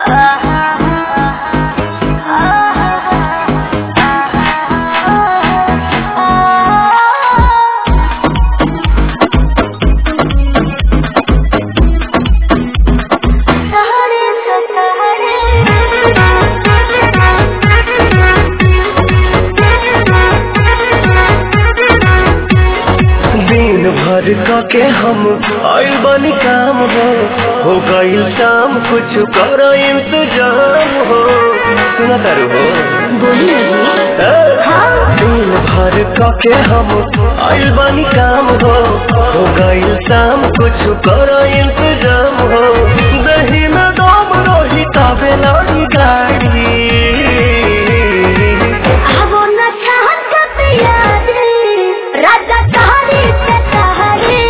दिन भर क के हम आइल बनी काम हो हो गइल शाम कुछ कर इंतजाम हो सुना तारू हो बोलिए ए? दिन भर क के हम आइल बनी काम हो हो गइल शाम कुछ कर इंतजाम हो दही में दम रही तबे लड़ी गाड़ी आवो न चाहत का प्यार राजा कहानी से कहानी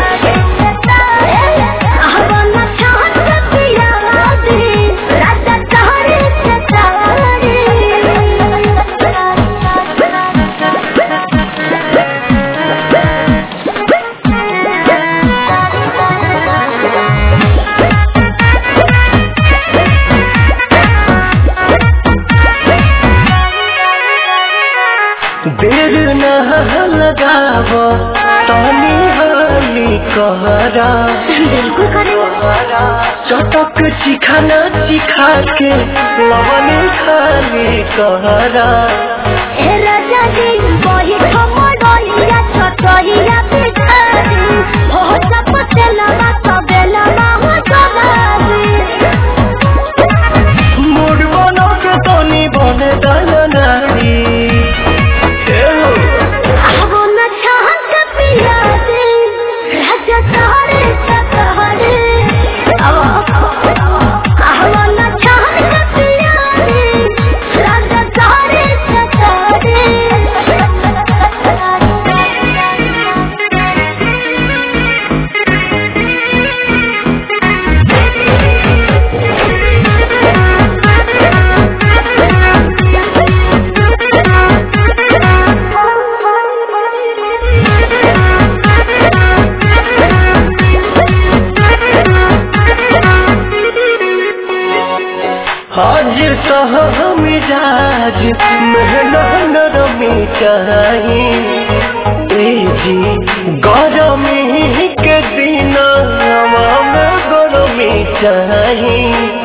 आवो न चाहत का प्यार राजा कहानी से देर न लगाव तानी हाली कहरा बिल्कुल करेंगे चटक चिखाना चिखा के लवने खाली कहरा ए राजा जी वही खमडोलिया छोटोलिया पिछाड़ी हो सब तेलवा सबेलवा हो सवारी मूड बनो के तनी बने दल नारी ए हो, आवो न चाहत का पिया दे राजा सहारे सहारे आवो आवो न चाहत का पिया दे राजा सहारे हाजिर कह मिजाज मेहनत नरमी चाही ए जी गरमी के दिन हवा में गरमी चाही